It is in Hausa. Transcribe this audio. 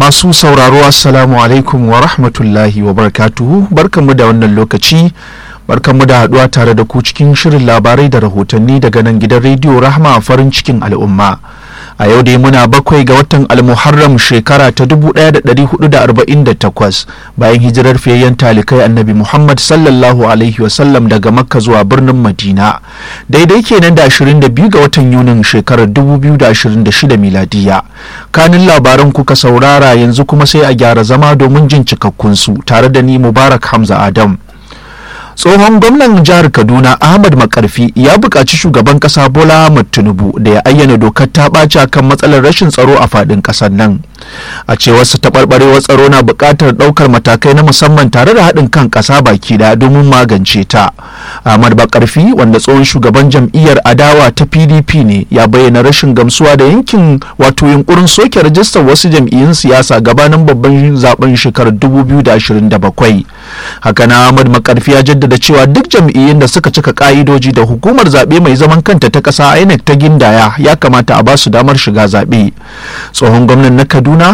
Masu sauraro Assalamu alaikum wa rahmatullahi wa barakatuhu barkanmu da wannan lokaci barkanmu da haduwa tare da ku cikin shirin labarai da rahotanni daga nan gidan rediyo Rahma farin cikin al'umma. A yau dai muna bakwai ga watan Almuharram shekara ta 1448 bayan hijirar fiyayyen talikai annabi Muhammad sallallahu alaihi wasallam daga Makka zuwa birnin Madina. Daidai kenan da 22 ga watan Yunin shekarar 2026 miladiya. Kanin labaran kuka saurara yanzu kuma sai a gyara zama domin jin cikakkunsu tare da ni Mubarak Hamza Adam. tsohon gwamnan jihar kaduna ahmad makarfi ya buƙaci shugaban ƙasa bola ahmad tinubu da ya ayyana dokar ta ɓaci kan matsalar rashin tsaro a faɗin ƙasar nan a cewar su taɓarɓarewar tsaro na buƙatar ɗaukar matakai na musamman tare da haɗin kan ƙasa baki da domin magance ta ahmad makarfi wanda tsohon shugaban jam'iyyar adawa ta pdp ne ya bayyana rashin gamsuwa da yankin wato yunkurin soke rajistar wasu jam'iyyun siyasa gabanin babban zaben shekarar 2027 haka na ahmad makarfi ya jaddada da cewa duk jam'iyyun da suka cika ka'idoji da hukumar zaɓe mai zaman kanta ta ƙasa INEC ta gindaya ya kamata a ba su damar shiga zaɓe tsohon gwamnan na kaduna